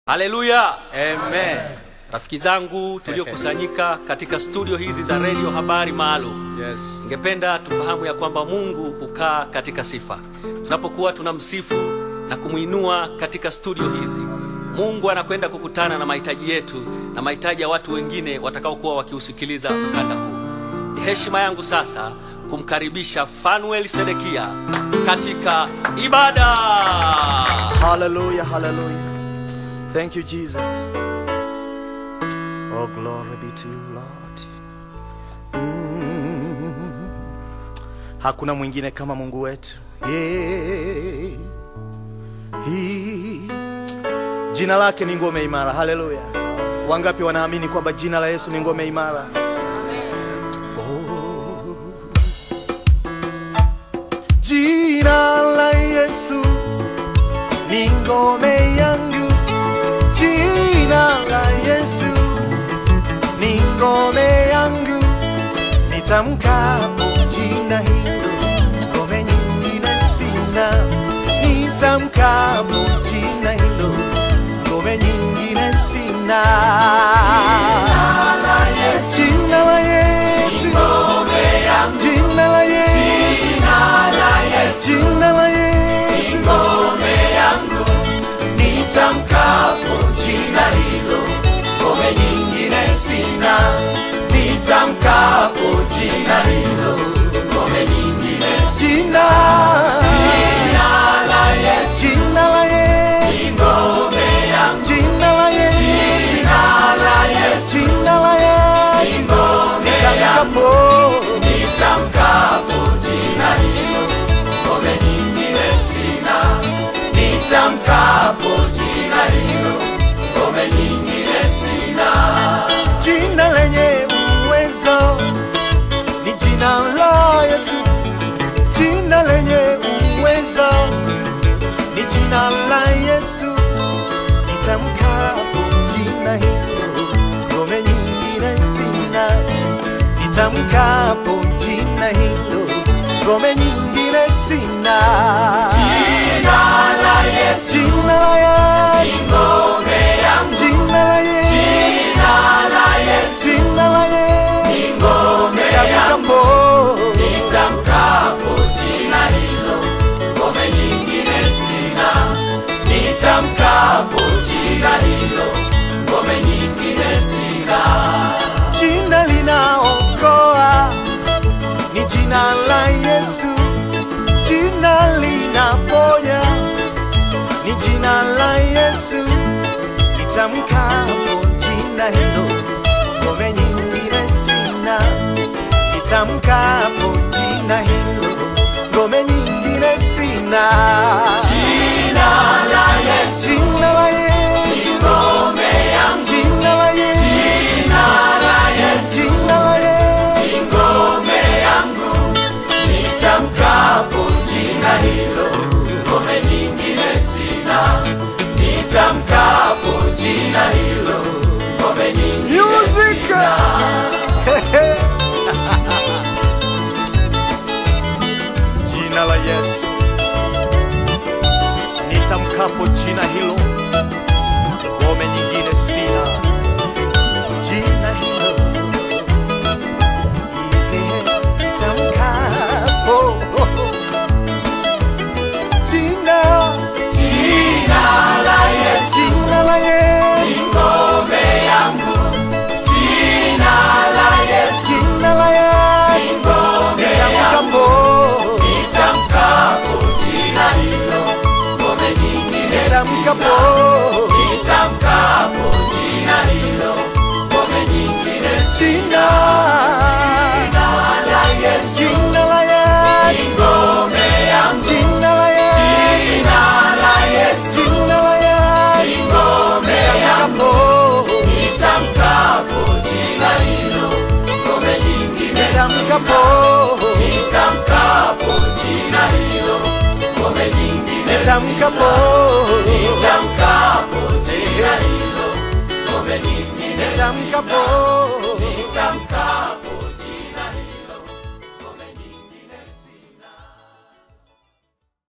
haleluya Amen. rafiki zangu tuliokusanyika katika studio hizi za redio habari maalum Yes. ningependa tufahamu ya kwamba mungu hukaa katika sifa tunapokuwa tunamsifu na kumwinua katika studio hizi mungu anakwenda kukutana na mahitaji yetu na mahitaji ya watu wengine watakaokuwa wakiusikiliza mkanda huu ni heshima yangu sasa kumkaribisha fanuel sedekia katika ibada Hallelujah, hallelujah. Thank you, Jesus. Oh, glory be to you, Lord. Mm. Hakuna mwingine kama Mungu wetu. Yeah. He. Jina lake ni ngome imara. Hallelujah. Wangapi wanaamini kwamba jina la Yesu ni ngome imara? Oh. Jina la Yesu ni ngome yangu, jina la Yesu ni ngome yangu, nitamkapo jina hilo, ngome nyingine sina. Nitamkapo jina hilo, ngome nyingine sina. Jina la Yesu, jina la Yesu, jina la Yesu, jina la Yesu, nitamkapo jina hilo, ngome nyingine sina. Nitamkapo jina hilo, ngome nyingine sina. Jina la Yesu, jina la Yesu, ngome yangu. Jina la Yesu, jina la Yesu, jina la Yesu, ngome yangu. Nitamkapo jina hilo, ngome nyingine sina nitamkapo jina hilo, ngome nyingine sina. Jina lenye uwezo ni jina la Yesu, jina lenye uwezo ni jina la Yesu. Nitamkapo jina hilo, ngome nyingine sina. Nitamkapo jina hilo, ngome nyingine sina. Jina la Yesu, jina la Yesu, ngome yangu. Jina la Yesu, jina la Yesu, jina la Yesu, ngome yangu. Nitamkapo jina hilo, ngome nyingine sina. Nitamkapo jina hilo, ngome nyingine sina. Jina linaokoa ni jina la Yesu, jina linaponya ni jina la Yesu. Nitamkapo jina hilo, ngome nyingine sina. Nitamkapo jina hilo, ngome nyingine sina. Jina la Yesu, jina la Yesu, ngome yangu. Jina la Yesu, jina la Yesu, jina la Yesu, ngome yangu. Nitamkapo jina hilo, ngome nyingine sina. Nitamkapo jina hilo, ngome nyingine sina. Jina la Yesu, nitamkapo jina hilo, ngome nyingine sina. Jina hilo yeah, nitamkapo jina jina la Yesu, jina la Yesu, ngome yangu. Jina la Yesu, jina la Yesu, ngome yangu. Nitamkapo jina hilo, ngome nyingine nitamkapo nitamkapo jina hilo, ngome nyingine sina. Jina la Yesu, jina la Yesu, ngome yangu. Jina la Yesu, jina la Yesu, jina la Yesu, ngome yangu. Nitamkapo jina hilo, ngome nyingine nitamkapo nitamkapo jina hilo, ngome nyingine nitamkapo nitamkapo jina hilo, ngome nyingine nitamkapo nitamkapo